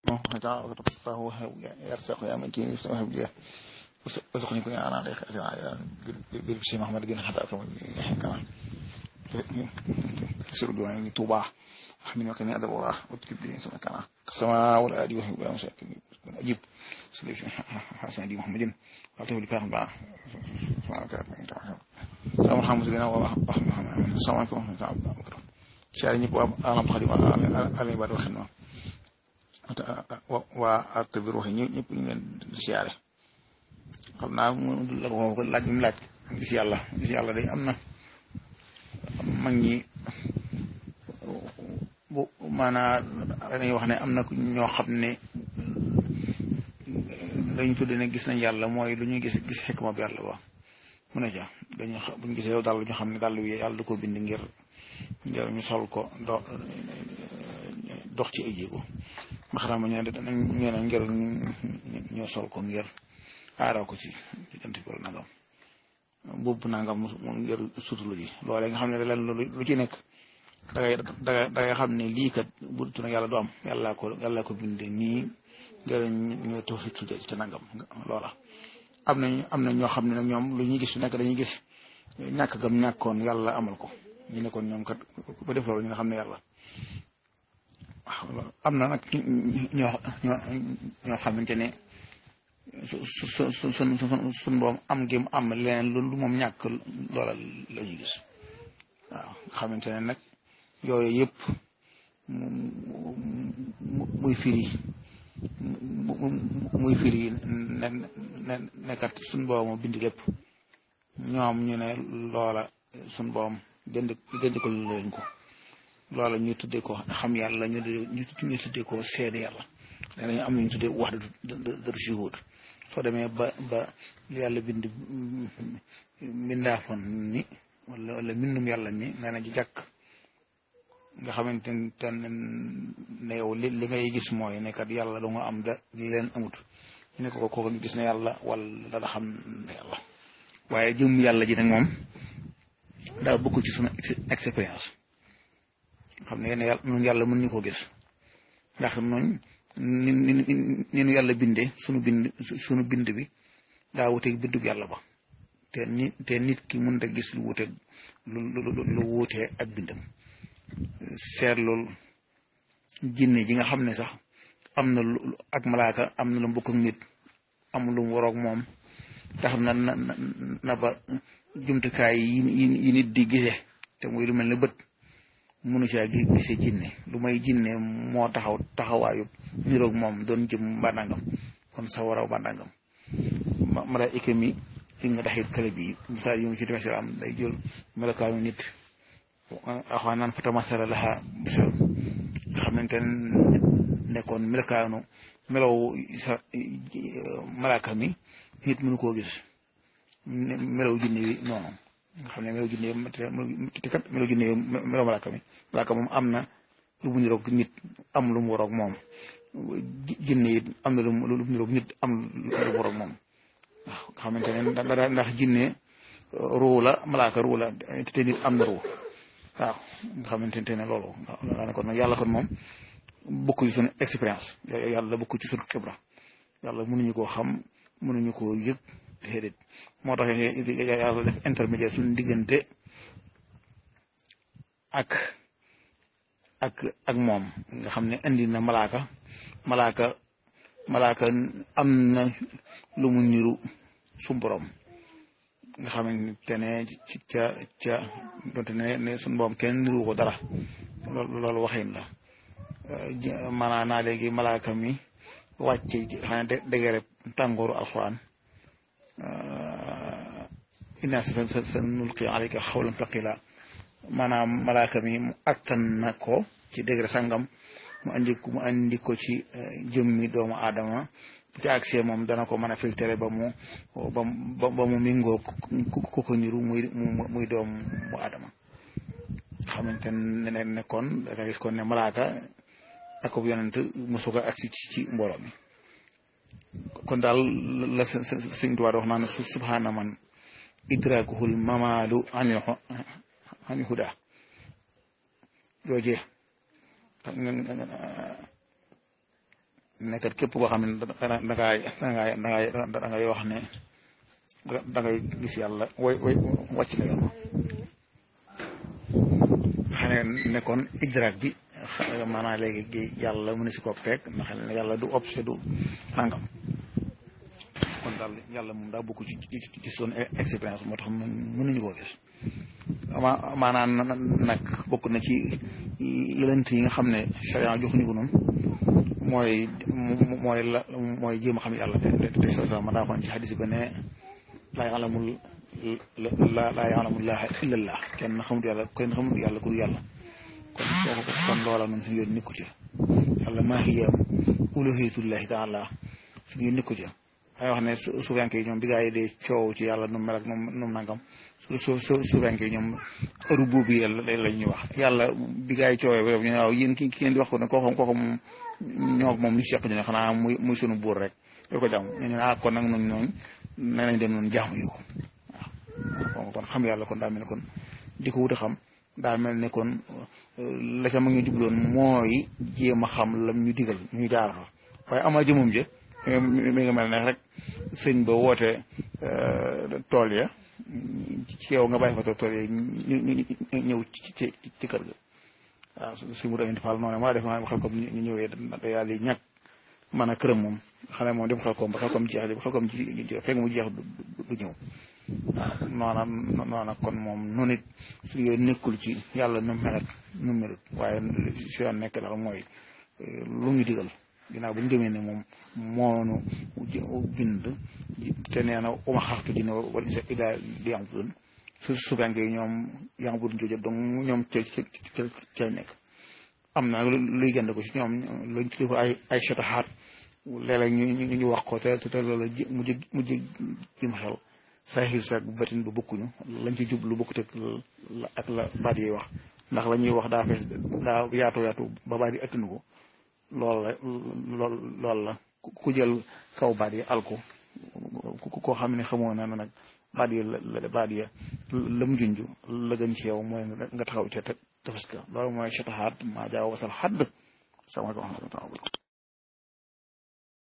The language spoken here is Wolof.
تعالى وهو يرزق يا من كين يسمح بيه وسقني كن انا عليك بالبشي محمد بن حتى كما كمان سر دواني توبا أحمل وكني أدب الله وتكب لي سمع كنا السماء والآدي وهي بلا مساكن أجيب سليف حسن دي محمد وعطيه لكاهم بقى سبحانك سلام محمد لنا وأحمد محمد السلام عليكم ورحمة الله وبركاته شعر ñëpp waa alam xadim alay baat waxin ma waa art bi ruuxi ñi ñëpp ñu leen di siyaare xam naa mu la ko laaj mu laaj gis yàlla gis yàlla day am na mag ñi bu maanaa dañuy wax ne am na ñoo xam ne lañu tudde ne gis nañ yàlla mooy lu ñuy gis gis xikma bi yàlla ba mu ne ca dañu buñu gisee yow dàll ñu xam ne dàll wi yàlla du ko bind ngir ngir ñu sol ko do dox ci ay jéego maxaraama ñu ne ngir ñu sol ko ngir aaraw ko ci diggante bi nangam boobu nangam mu ngir sutulu ji loolee nga xam ne leen lu ci nekk dangay dangay dangay xam ne lii kat bu dul yàlla du am yàllaa ko yàllaa ko binde nii ngir ñu tawfi tudde ci nangam loola am na am na ñoo xam ne nag ñoom lu ñuy gis su nekk dañuy gis ñàkk gam ñàkkoon yàlla amal ko ñu ne kon ñoom kat ba def loolu ñu nga xam ne yàlla waaw am na nag ñoo ñoo ñoo xamante ne su su su sun sun boom am gi am leneen lu moom ñàkk loola la ñuy gis waaw nga xamante ne nag yooyu yëpp muy firi muy firi ne ne nekkat sun boom bind lépp ñoom ñu ne loola sun boom dend dend ko leen ko loola ñu tuddee ko xam yàlla ñu ñu tuddee ko seede yàlla danañ am nañu tuddee wax dëgg shuhud soo demee ba ba yàlla bind mbindaafoon ni wala wala mbindum yàlla ni nee na ci jàkk nga xamante ne yow li li ngay gis mooy ne kat yàlla da nga am da li leen amut ñu ne ko kooku gis na yàlla wala da xam ne yàlla waaye jëm yàlla ji nag moom daa bokk ci sunu expérience xam ne yéen yàlla ñun yàlla mën ñu koo gis ndax noonu ni ni ni nu yàlla bindee sunu bind sunu bind bi daa wuteeg bindub yàlla ba te ni te nit ki mën a gis lu wuteeg lu lu lu wutee ak bindam seet loolu jinne ji nga xam ne sax am na lu ak malaaka am na lu mbokk ak nit am lu mu waroog moom tax na na na ba jumtukaay yi yi nit di gisee te muy lu mel ne bët mënu caa gisee jinne lu may jinne moo taxaw taxawaayu niroog moom doon jëm mbàndangam kon sa waraw mbàndangam malaayika mi li nga taxit kale bi misaal yi mu ci demee si am day jël melokaanu nit axwaa naan fa tamasala laha bisal nga xamante ne kon melokaanu melow sa malaaka mi nit mënu koo gis melow jinne bi noonu nga xam ne melow jinne te kat melow jinne melow malaaka mi malaaka moom am na lu mu niroog nit am lu mu waroog moom jinne it am na lu mu niroog nit am lu mu waroog moom waaw nga xamante ne ndax jinne ruu la malaaka ruu la te nit am na ruu waaw nga xamante ne loolu nga kon nag yàlla kon moom bokk ci suñu expérience yàlla bokk ci suñu xibra yàlla mënuñu koo xam mënuñu koo yëg déedéet moo tax yàlla def intermédiaire suñu diggante ak ak ak moom nga xam ne indi na malaaka malaaka malaaka am na lu mu niru su borom nga xamante ne ci ca ca donte ne ne suñu borom kenn niru ko dara loolu loolu waxin la maanaa naa léegi malaaka mi wàcce xanaa dégere tàngooru alxuraan inna sa nulqi alayka xawlan taqila maanaam malaaka mi mu attan na ko ci degré sangam mu andi ko mu andi ko ci jëmmi doomu aadama bu ci accès moom dana ko mën a filtré ba mu ba mu mingoo ku ko niru muy muy doomu aadama xamante ne ne kon da nga gis kon ne malaaka ak bu yonent mosu ko agsi ci mbooloo mi kon daal la sëñ Tuubaa wax naan subhaana man idrakuhul mamaalu anil anil huda joojee nekkat képp koo xam ne dangaay dangaay dangaay dangay wax ne dangay gis yàlla way way wàcc na yoon xam ne nekkoon idraak bi maanaam léegi yàlla mu ne si ko peeg ndax ne yàlla du obse du nangam kon daal yàlla moom daa bokk ci ci son expérience moo tax mënuñu koo gis ma maanaam nag bokk na ci lënt yi nga xam ne charia joxuñu ko noonu mooy mooy la mooy jéem a xam yàlla te te sa sa ma daa xoon ci xadis ba ne laa ya'lamul la laa ya'lamullaaha illallah kenn xamut yàlla kenn xamut yàlla ku dul yàlla kon soo ko kon loola noonu suñu yoon nikku ci yàlla maa hiya uluhiyatullahi taala suñu yoon nikku ci ay wax ne suufenke yi ñoom bi gaa yi dee coow ci yàlla nu mel ak nu mu nangam su su su suufenke yi ñoom heure boobu yàlla la ñuy wax yàlla bi gaa yi coowee ba ñu ne waaw yéen ki ki ngeen di wax ko ne kooku kooku moom ñoo moom li seq ñu ne xanaa muy muy sunu buur rek loolu ko jàmm ñu ne ah kon nag noonu noonu nee nañ dem noonu jaamu yi ko waaw kon xam yàlla kon daa mel ne kon di ko wut a xam daa mel ne kon la ca ma ngi jubloon mooy jéem a xam lam ñu digal ñu jaar fa waaye ama jëmum je mi nga mel ne rek sëñ ba woote tool ya ci yow nga bàyyi fa tool ya ñu ñëw ci ci ci kër ga waaw su mu doon faal noonu maa def maa xel comme ñu ñëwee da yàlla yi ñàkk man a këram moom xale moom dem xel koom ba xel koom jeex ba xel koom fekk mu jeex du ñëw waaw noona noona kon moom noonu it su yooyu nekkul ci yàlla nu mel ak nu melut waaye su yoon nekk daal mooy lu ñu digal ginnaaw bu ñu gëmee ne moom moonu bind te nee na uma xaxtu dina wala isa ila di am budun su subenke yi ñoom yang budun jooju donc ñoom ca ca ca nekk am na luy gënd ko ci ñoom luñ tuddee ko ay ay sotaxaat léeg-léeg ñu ñu wax ko te te loolu mu jë mu jë jëm xel saaxir saak bu batin ba bokkuñu lañ ci jublu bokkut ak la baat yi wax ndax la ñuy wax daa fees daa yaatu yaatu ba baat yi attunu ko loolu la lool loolu la ku jël kaw baat yi alko koo xam ne xamoo na nag baat yi la baat ya la mu junj la gën ci yow mooy nga taxaw ca tefes ka loolu mooy chataxaat maa jaaw wasal xadd sama ko xam